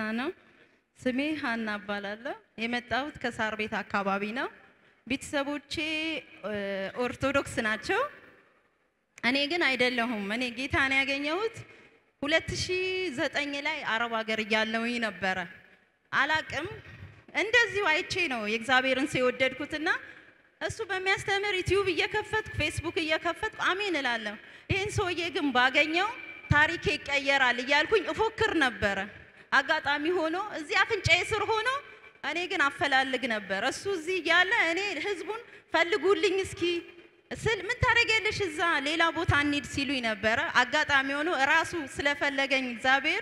ነው። ስሜ ሀና እባላለሁ። የመጣሁት ከሳር ቤት አካባቢ ነው። ቤተሰቦቼ እ፣ ኦርቶዶክስ ናቸው። እኔ ግን አይደለሁም። እኔ ጌታን ያገኘሁት 2009 ላይ አረብ ሀገር እያለሁኝ ነበረ። አላቅም እንደዚሁ አይቼ ነው የእግዚአብሔርን ሰው የወደድኩትና እሱ በሚያስተምር ዩቲዩብ እየከፈትኩ ፌስቡክ እየከፈትኩ አሜን እላለሁ። ይህን ሰውዬ ግን ባገኘው ታሪኬ ይቀየራል እያልኩኝ እፎክር ነበረ። አጋጣሚ ሆኖ እዚህ አፍንጫዬ ስር ሆኖ እኔ ግን አፈላልግ ነበር። እሱ እዚህ እያለ እኔ ህዝቡን ፈልጉልኝ እስኪ ስል ምን ታደርጊያለሽ እዛ ሌላ ቦታ እንሂድ ሲሉኝ ነበረ። አጋጣሚ ሆኖ ራሱ ስለፈለገኝ እግዚአብሔር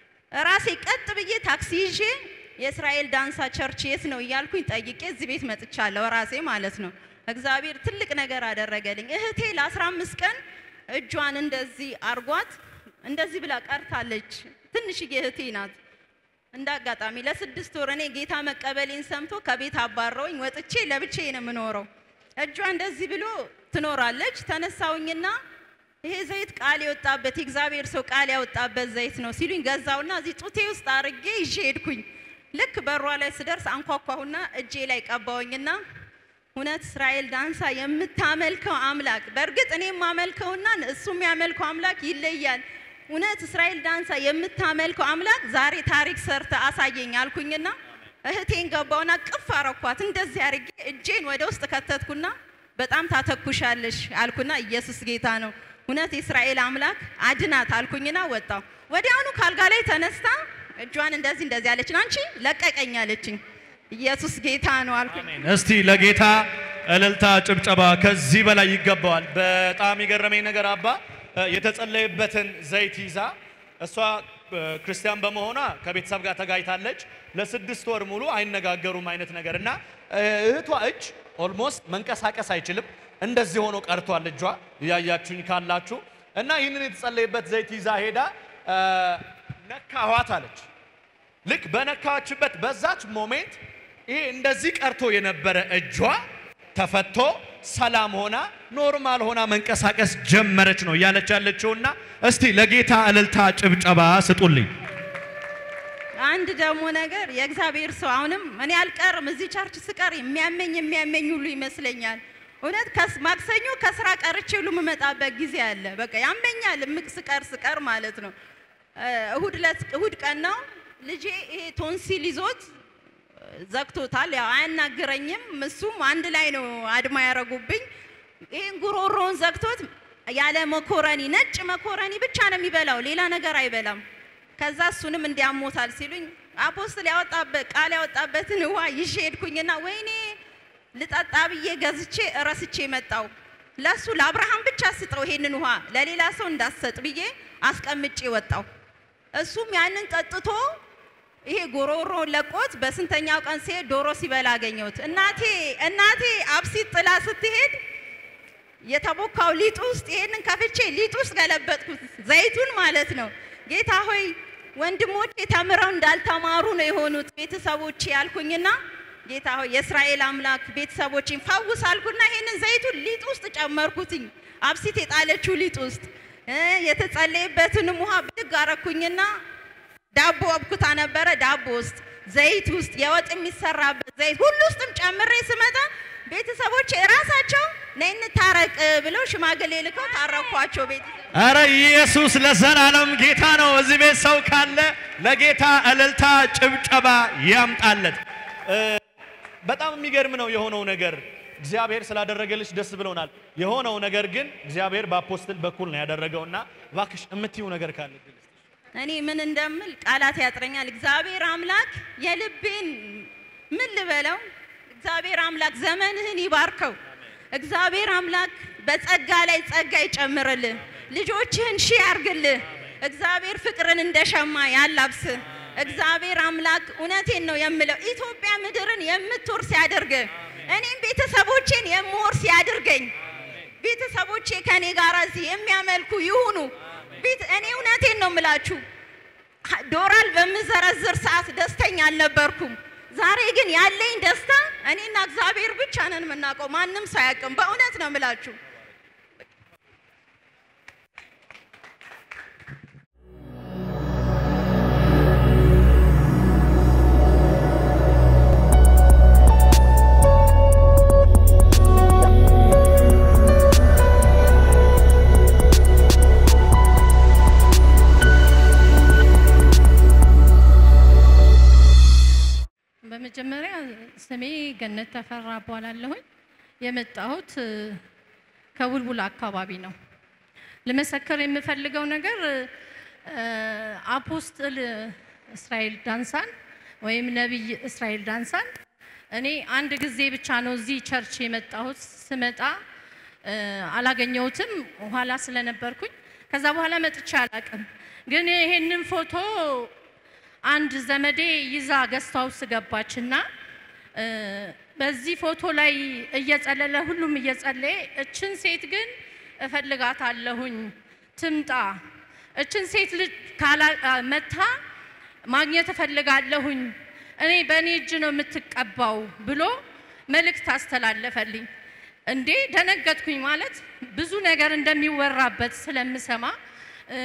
ራሴ ቀጥ ብዬ ታክሲ ይዤ የእስራኤል ዳንሳ ቸርች የት ነው እያልኩኝ ጠይቄ እዚህ ቤት መጥቻለሁ። ራሴ ማለት ነው። እግዚአብሔር ትልቅ ነገር አደረገልኝ። እህቴ ለ15 ቀን እጇን እንደዚህ አርጓት እንደዚህ ብላ ቀርታለች። ትንሽዬ እህቴ ናት። እንደ አጋጣሚ ለስድስት ወር እኔ ጌታ መቀበሌን ሰምቶ ከቤት አባረውኝ ወጥቼ ለብቻዬ ነው የምኖረው። እጇ እንደዚህ ብሎ ትኖራለች። ተነሳውኝና ይሄ ዘይት ቃል የወጣበት የእግዚአብሔር ሰው ቃል ያወጣበት ዘይት ነው ሲሉኝ ገዛውና እዚህ ጡቴ ውስጥ አርጌ ይዤ ሄድኩኝ። ልክ በሯ ላይ ስደርስ አንኳኳሁና እጄ ላይ ቀባውኝና እውነት እስራኤል ዳንሳ የምታመልከው አምላክ በእርግጥ እኔ የማመልከውና እሱ የሚያመልከው አምላክ ይለያል። እውነት እስራኤል ዳንሳ የምታመልከው አምላክ ዛሬ ታሪክ ሰርተ አሳየኝ አልኩኝና እህቴን ገባውና ቅፍ አረኳት። እንደዚህ አርጌ እጄን ወደ ውስጥ ከተትኩና በጣም ታተኩሻለሽ አልኩና ኢየሱስ ጌታ ነው እውነት የእስራኤል አምላክ አድናት አልኩኝና ወጣው። ወዲያውኑ ካልጋ ላይ ተነስታ እጇን እንደዚህ እንደዚህ አለችን። አንቺ ለቀቀኝ አለችኝ። ኢየሱስ ጌታ ነው አልኩኝ። አሜን። እስቲ ለጌታ እልልታ፣ ጭብጨባ ከዚህ በላይ ይገባዋል። በጣም የገረመኝ ነገር አባ እ፣ የተጸለየበትን ዘይት ይዛ እሷ እ፣ ክርስቲያን በመሆኗ ከቤተሰብ ጋር ተጋይታለች። ለስድስት ወር ሙሉ አይነጋገሩም አይነት ነገር እና እ፣ እህቷ እጅ ኦልሞስት መንቀሳቀስ አይችልም። እንደዚህ ሆኖ ቀርቷል እጇ እያያችሁኝ ካላችሁ እና ይህንን የተጸለየበት ዘይት ይዛ ሄዳ እ፣ ነካኋት አለች። ልክ በነካችበት በዛች ሞሜንት ይሄ እንደዚህ ቀርቶ የነበረ እጇ ተፈቶ ሰላም ሆና ኖርማል ሆና መንቀሳቀስ ጀመረች ነው እያለች ያለችውና እስቲ ለጌታ እልልታ ጭብጨባ ስጡልኝ። አንድ ደግሞ ነገር የእግዚአብሔር ሰው አሁንም እኔ አልቀርም እዚህ ቸርች ስቀር የሚያመኝ የሚያመኝ ሁሉ ይመስለኛል። እውነት ከስ- ማክሰኞ ከስራ ቀርቼ ሁሉ የምመጣበት ጊዜ አለ። በቃ ያመኛል እምቅ ስቀር ስቀር ማለት ነው። እ፣ እሁድ ዕለት እሁድ ቀን ነው ልጄ ይሄ ቶንሲል ይዞት ዘግቶታል። ያው አያናግረኝም። እሱም አንድ ላይ ነው አድማ ያረጉብኝ። ይህን ጉሮሮውን ዘግቶት ያለ መኮረኒ ነጭ መኮረኒ ብቻ ነው የሚበላው፣ ሌላ ነገር አይበላም። ከዛ እሱንም እንዲያሞታል ሲሉኝ አፖስትል ያወጣበት ቃል ያወጣበትን ውሃ ይዤ ሄድኩኝና ወይኔ ልጠጣ ብዬ ገዝቼ እረስቼ መጣው። ለሱ ለአብርሃም ብቻ ስጠው ይሄንን ውሃ ለሌላ ሰው እንዳሰጥ ብዬ አስቀምጬ ወጣው። እሱም ያንን ጠጥቶ ይሄ ጎሮሮ ለቆት በስንተኛው ቀን ሲሄድ ዶሮ ሲበላ አገኘሁት። እናቴ እናቴ አብሲት ጥላ ስትሄድ የተቦካው ሊጥ ውስጥ ይሄንን ከፍቼ ሊጥ ውስጥ ገለበጥኩት፣ ዘይቱን ማለት ነው። ጌታ ሆይ ወንድሞቼ ተምረው እንዳልተማሩ ነው የሆኑት ቤተሰቦቼ ያልኩኝና ጌታ ሆይ የእስራኤል አምላክ ቤተሰቦቼን ፈውስ አልኩና ይሄንን ዘይቱን ሊጥ ውስጥ ጨመርኩትኝ፣ አብሲት የጣለችው ሊጥ ውስጥ እ የተጸለየበትንም ውሃ ብድግ አረኩኝና ዳቦ አብኩታ ነበረ። ዳቦ ውስጥ ዘይት ውስጥ የወጥ የሚሰራበት ዘይት ሁሉ ውስጥም ጨምሬ ስመጣ ቤተሰቦች ራሳቸው ነይ እንታረቅ ብለው ሽማግሌ ልከው ታረኳቸው። ቤተሰብ አረ ኢየሱስ ለዘላለም ጌታ ነው። እዚህ ቤት ሰው ካለ ለጌታ እልልታ ጭብጨባ ያምጣለት። እ፣ በጣም የሚገርም ነው የሆነው ነገር። እግዚአብሔር ስላደረገልሽ ደስ ብሎናል። የሆነው ነገር ግን እግዚአብሔር በአፖስትል በኩል ነው ያደረገውና እባክሽ የምትይው ነገር ካለ ግን እኔ ምን እንደምል ቃላት ያጥረኛል። እግዚአብሔር አምላክ የልቤን ምን ልበለው? እግዚአብሔር አምላክ ዘመንህን ይባርከው። እግዚአብሔር አምላክ በጸጋ ላይ ጸጋ ይጨምርልህ። ልጆችህን ሺህ ያርግልህ። እግዚአብሔር ፍቅርን እንደ ሸማ ያላብስ። እግዚአብሔር አምላክ እውነቴን ነው የምለው ኢትዮጵያ ምድርን የምትወርስ ያድርግ። እኔም ቤተሰቦቼን የምወርስ ያድርገኝ። ቤተሰቦቼ ከኔ ጋር እዚህ የሚያመልኩ ይሁኑ። ቤት እኔ እውነቴን ነው የምላችሁ ዶራል በምዘረዝር ሰዓት ደስተኛ አልነበርኩም። ዛሬ ግን ያለኝ ደስታ እኔና እግዚአብሔር ብቻ ነን የምናውቀው፣ ማንም ሰው አያውቅም። በእውነት ነው የምላችሁ። ስሜ ገነት ተፈራ እባላለሁኝ። የመጣሁት እ፣ ከቡልቡል አካባቢ ነው። ልመሰክር የምፈልገው ነገር እ፣ አፖስትል እስራኤል ዳንሳን ወይም ነቢይ እስራኤል ዳንሳን እኔ አንድ ጊዜ ብቻ ነው እዚህ ቸርች የመጣሁት። ስመጣ እ፣ አላገኘሁትም ኋላ ስለነበርኩኝ። ከዛ በኋላ መጥቼ አላቅም። ግን ይሄንን ፎቶ አንድ ዘመዴ ይዛ ገስት ሃውስ ገባችና እ፣ በዚህ ፎቶ ላይ እየጸለለ ሁሉም እየጸለየ እችን ሴት ግን እፈልጋታለሁኝ ትምጣ፣ እችን ሴት ልጅ ካላ መታ ማግኘት እፈልጋለሁኝ፣ እኔ በእኔ እጅ ነው የምትቀባው ብሎ መልእክት አስተላለፈልኝ። እንዴ ደነገጥኩኝ። ማለት ብዙ ነገር እንደሚወራበት ስለምሰማ እ፣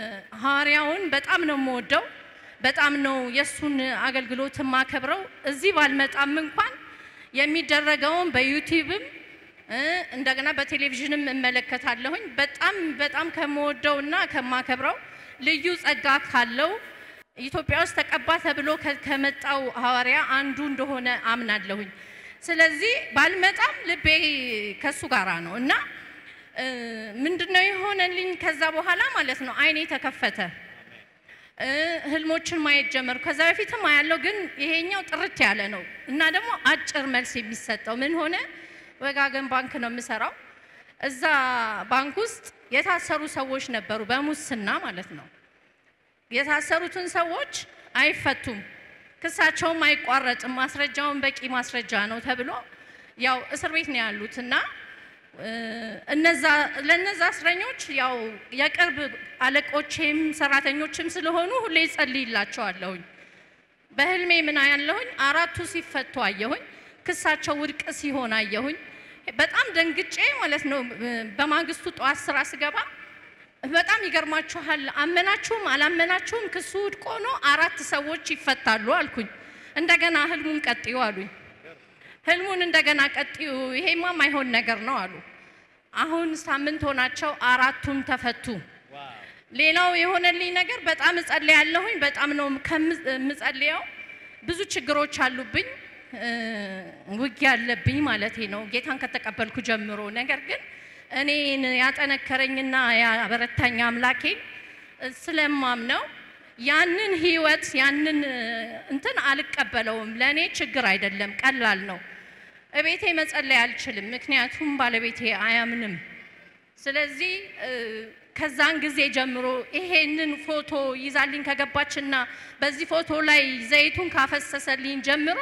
ሐዋርያውን በጣም ነው የምወደው በጣም ነው የእሱን አገልግሎት የማከብረው። እዚህ ባልመጣም እንኳን የሚደረገውን በዩቲዩብም እ፣ እንደገና በቴሌቪዥንም እመለከታለሁኝ። በጣም በጣም ከምወደውና ከማከብረው ልዩ ጸጋ ካለው ኢትዮጵያ ውስጥ ተቀባ ተብሎ ከ- ከመጣው ሐዋርያ አንዱ እንደሆነ አምናለሁኝ። ስለዚህ ባልመጣም ልቤ ከሱ ጋራ ነው እና እ፣ ምንድነው የሆነልኝ ከዛ በኋላ ማለት ነው አይኔ ተከፈተ። እ፣ ህልሞችን ማየት ጀመርኩ። ከዛ በፊትም አያለው፣ ግን ይሄኛው ጥርት ያለ ነው እና ደግሞ አጭር መልስ የሚሰጠው ምን ሆነ? ወጋገን ባንክ ነው የምሰራው። እዛ ባንክ ውስጥ የታሰሩ ሰዎች ነበሩ፣ በሙስና ማለት ነው። የታሰሩትን ሰዎች አይፈቱም፣ ክሳቸውም አይቋረጥም፣ ማስረጃውን በቂ ማስረጃ ነው ተብሎ ያው እስር ቤት ነው ያሉት እና እ፣ እነዛ ለነዛ እስረኞች ያው የቅርብ አለቆቼም ሰራተኞችም ስለሆኑ ሁሌ ጸልይላቸዋለሁኝ። በህልሜ ምን አያለሁኝ? አራቱ ሲፈቱ አየሁኝ። ክሳቸው ውድቅ ሲሆን አየሁኝ። በጣም ደንግጬ ማለት ነው። በማግስቱ ጠዋት ስራ ስገባ በጣም ይገርማችኋል፣ አመናችሁም አላመናችሁም ክሱ ውድቅ ሆኖ አራት ሰዎች ይፈታሉ አልኩኝ። እንደገና ህልሙን ቀጥዩ አሉኝ። ህልሙን እንደገና ቀጥዩ፣ ይሄማ ማይሆን ነገር ነው አሉ። አሁን ሳምንት ሆናቸው፣ አራቱም ተፈቱ። ሌላው የሆነልኝ ነገር በጣም እጸልያለሁኝ። በጣም ነው ከምጽ- የምጸልየው። ብዙ ችግሮች አሉብኝ፣ እ፣ ውጊያ አለብኝ ማለቴ ነው ጌታን ከተቀበልኩ ጀምሮ። ነገር ግን እኔን ያጠነከረኝና ያበረታኝ አምላኬን ስለማምነው ያንን ህይወት ያንን እ፣ እንትን አልቀበለውም። ለእኔ ችግር አይደለም፣ ቀላል ነው። እቤቴ መጸለይ አልችልም፣ ምክንያቱም ባለቤቴ አያምንም። ስለዚህ እ፣ ከዛን ጊዜ ጀምሮ ይሄንን ፎቶ ይዛልኝ ከገባችና በዚህ ፎቶ ላይ ዘይቱን ካፈሰሰልኝ ጀምሮ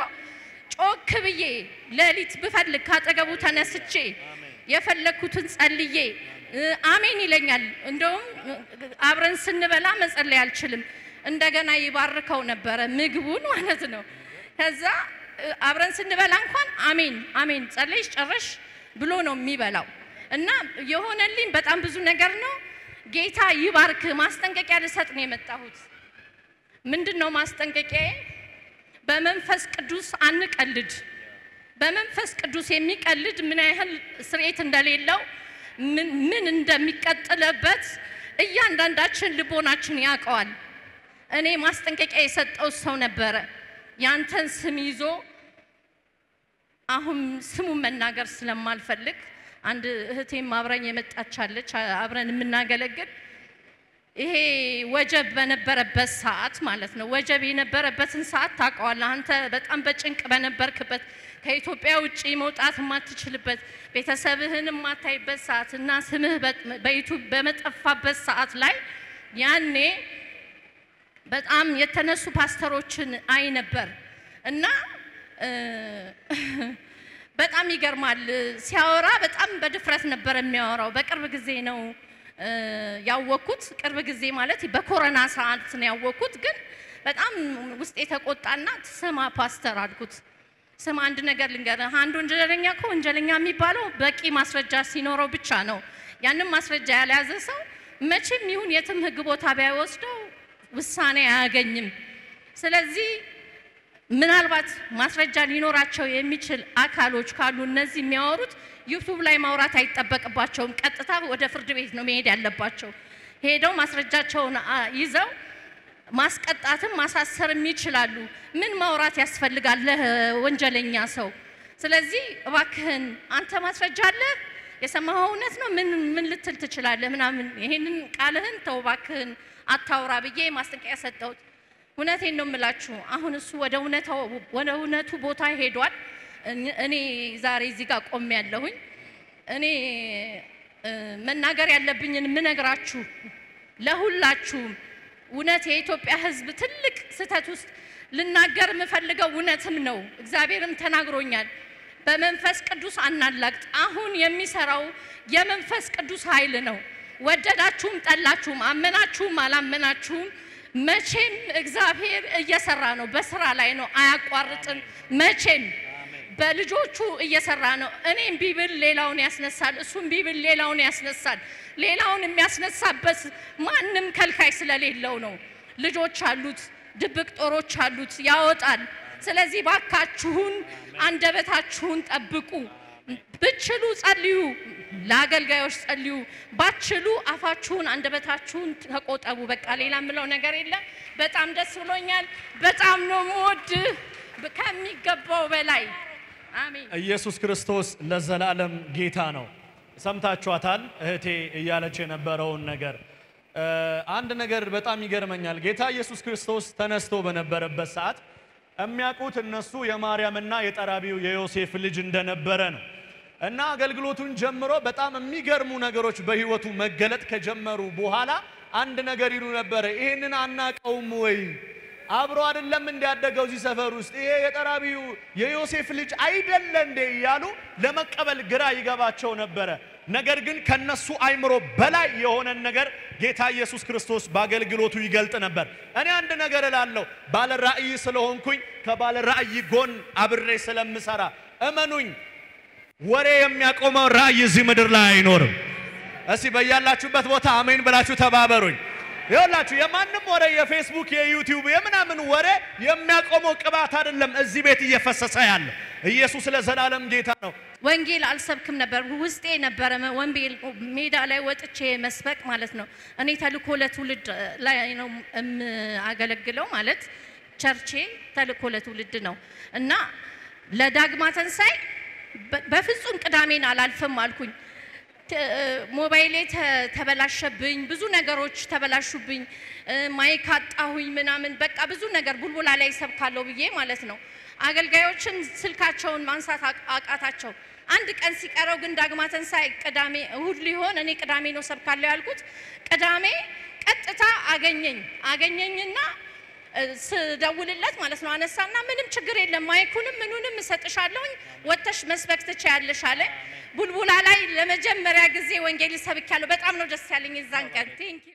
ጮክ ብዬ ሌሊት ብፈልግ ካጠገቡ ተነስቼ የፈለግኩትን ጸልዬ እ፣ አሜን ይለኛል። እንደውም እ፣ አብረን ስንበላ መጸለይ አልችልም። እንደገና ይባርከው ነበረ ምግቡን ማለት ነው። ከዛ እ፣ አብረን ስንበላ እንኳን አሜን አሜን ጸለይሽ ጨረሽ ብሎ ነው የሚበላው። እና የሆነልኝ በጣም ብዙ ነገር ነው። ጌታ ይባርክ። ማስጠንቀቂያ ልሰጥ ነው የመጣሁት። ምንድን ነው ማስጠንቀቂያዬ? በመንፈስ ቅዱስ አንቀልድ። በመንፈስ ቅዱስ የሚቀልድ ምን ያህል ስርየት እንደሌለው ምን ምን እንደሚቀጥልበት እያንዳንዳችን ልቦናችን ያውቀዋል። እኔ ማስጠንቀቂያ የሰጠው ሰው ነበረ። ያንተን ስም ይዞ አሁን ስሙን መናገር ስለማልፈልግ አንድ እህቴም አብረኝ የመጣቻለች አብረን የምናገለግል ይሄ ወጀብ በነበረበት ሰዓት ማለት ነው። ወጀብ የነበረበትን ሰዓት ታውቀዋለህ አንተ። በጣም በጭንቅ በነበርክበት ከኢትዮጵያ ውጭ መውጣት የማትችልበት ቤተሰብህን የማታይበት ሰዓት እና ስምህ በዩቱብ በመጠፋበት ሰዓት ላይ ያኔ በጣም የተነሱ ፓስተሮችን አይ ነበር እና እ፣ በጣም ይገርማል። ሲያወራ በጣም በድፍረት ነበር የሚያወራው። በቅርብ ጊዜ ነው እ፣ ያወቅኩት። ቅርብ ጊዜ ማለት በኮሮና ሰዓት ነው ያወቅኩት። ግን በጣም ውስጥ የተቆጣና ስማ ፓስተር አልኩት። ስማ አንድ ነገር ልንገርህ፣ አንድ ወንጀለኛ እኮ ወንጀለኛ የሚባለው በቂ ማስረጃ ሲኖረው ብቻ ነው። ያንን ማስረጃ ያልያዘ ሰው መቼም ይሁን የትም ሕግ ቦታ ቢያወስደው ውሳኔ አያገኝም። ስለዚህ ምናልባት ማስረጃ ሊኖራቸው የሚችል አካሎች ካሉ እነዚህ የሚያወሩት ዩቱብ ላይ ማውራት አይጠበቅባቸውም። ቀጥታ ወደ ፍርድ ቤት ነው መሄድ ያለባቸው። ሄደው ማስረጃቸውን አ- ይዘው ማስቀጣትም ማሳሰርም ይችላሉ። ምን ማውራት ያስፈልጋል ለወንጀለኛ ሰው? ስለዚህ እባክህን አንተ ማስረጃ አለህ፣ የሰማኸው እውነት ነው፣ ምን ምን ልትል ትችላለህ? ምናምን ይሄንን ቃልህን ተው እባክህን አታውራ ብዬ ማስጠንቀቂያ ሰጠሁት። እውነቴን ነው የምላችሁ። አሁን እሱ ወደ እውነታው ወደ እውነቱ ቦታ ሄዷል። እኔ- እኔ ዛሬ እዚህ ጋር ቆሜ ያለሁኝ እኔ እ፣ መናገር ያለብኝን የምነግራችሁ ለሁላችሁም እውነት የኢትዮጵያ ሕዝብ ትልቅ ስህተት ውስጥ ልናገር የምፈልገው እውነትም ነው። እግዚአብሔርም ተናግሮኛል። በመንፈስ ቅዱስ አናላግጥ። አሁን የሚሰራው የመንፈስ ቅዱስ ኃይል ነው። ወደዳችሁም ጠላችሁም፣ አመናችሁም አላመናችሁም መቼም እግዚአብሔር እየሰራ ነው። በስራ ላይ ነው፣ አያቋርጥም መቼም በልጆቹ እየሰራ ነው። እኔም ቢብል ሌላውን ያስነሳል፣ እሱም ቢብል ሌላውን ያስነሳል። ሌላውን የሚያስነሳበት ማንም ከልካይ ስለሌለው ነው። ልጆች አሉት፣ ድብቅ ጦሮች አሉት፣ ያወጣል። ስለዚህ ባካችሁን አንደበታችሁን ጠብቁ። ብችሉ ጸልዩ፣ ለአገልጋዮች ጸልዩ። ባችሉ አፋችሁን አንደበታችሁን ተቆጠቡ። በቃ ሌላ የምለው ነገር የለም። በጣም ደስ ብሎኛል። በጣም ነው የምወድህ ከሚገባው በላይ አሜን። ኢየሱስ ክርስቶስ ለዘላለም ጌታ ነው። ሰምታችኋታል እህቴ እያለች የነበረውን ነገር እ፣ አንድ ነገር በጣም ይገርመኛል። ጌታ ኢየሱስ ክርስቶስ ተነስቶ በነበረበት ሰዓት የሚያውቁት እነሱ የማርያምና የጠራቢው የዮሴፍ ልጅ እንደነበረ ነው እና አገልግሎቱን ጀምሮ በጣም የሚገርሙ ነገሮች በሕይወቱ መገለጥ ከጀመሩ በኋላ አንድ ነገር ይሉ ነበረ። ይህንን አናቀውም ወይ? አብሮ አይደለም እንዲያደገው እዚህ ሰፈር ውስጥ ይሄ የጠራቢው የዮሴፍ ልጅ አይደለ እንዴ እያሉ ለመቀበል ግራ ይገባቸው ነበረ። ነገር ግን ከነሱ አይምሮ በላይ የሆነን ነገር ጌታ ኢየሱስ ክርስቶስ በአገልግሎቱ ይገልጥ ነበር። እኔ አንድ ነገር እላለሁ፣ ባለ ራእይ ስለሆንኩኝ ከባለ ራእይ ጎን አብሬ ስለምሰራ እመኑኝ፣ ወሬ የሚያቆመው ራእይ እዚህ ምድር ላይ አይኖርም። እስቲ በያላችሁበት ቦታ አሜን ብላችሁ ተባበሩኝ። ይኸውላችሁ የማንም ወሬ የፌስቡክ የዩቲዩብ የምናምን ወሬ የሚያቆመው ቅባት አይደለም እዚህ ቤት እየፈሰሰ ያለ ኢየሱስ ለዘላለም ጌታ ነው። ወንጌል አልሰብክም ነበር፣ ውስጤ ነበረ ወንጌል ሜዳ ላይ ወጥቼ መስበክ ማለት ነው። እኔ ተልኮ ለትውልድ ላይ ነው የማገለግለው ማለት ቸርቼ ተልኮ ለትውልድ ነው እና ለዳግማ ተንሳይ በ- በፍጹም ቅዳሜን አላልፍም አልኩኝ። ተ- ሞባይሌ ተ- ተበላሸብኝ፣ ብዙ ነገሮች ተበላሹብኝ፣ እ፣ ማይክ አጣሁኝ ምናምን በቃ ብዙ ነገር ቡልቡላ ላይ ሰብካለሁ ብዬ ማለት ነው። አገልጋዮችን ስልካቸውን ማንሳት አቅ- አቃታቸው። አንድ ቀን ሲቀረው ግን ዳግማ ትንሣኤ ቅዳሜ እሁድ ሊሆን እኔ ቅዳሜ ነው ሰብካለሁ ያልኩት። ቅዳሜ ቀጥታ አገኘኝ አገኘኝና እ፣ ስደውልለት ማለት ነው አነሳና ምንም ችግር የለም ማይኩንም ምኑንም እሰጥሻለሁኝ ወጥተሽ መስበክ ትችያለሽ አለ። ቡልቡላ ላይ ለመጀመሪያ ጊዜ ወንጌል ሰብኬያለሁ። በጣም ነው ደስ ያለኝ የዛን ቀን ቴንኪው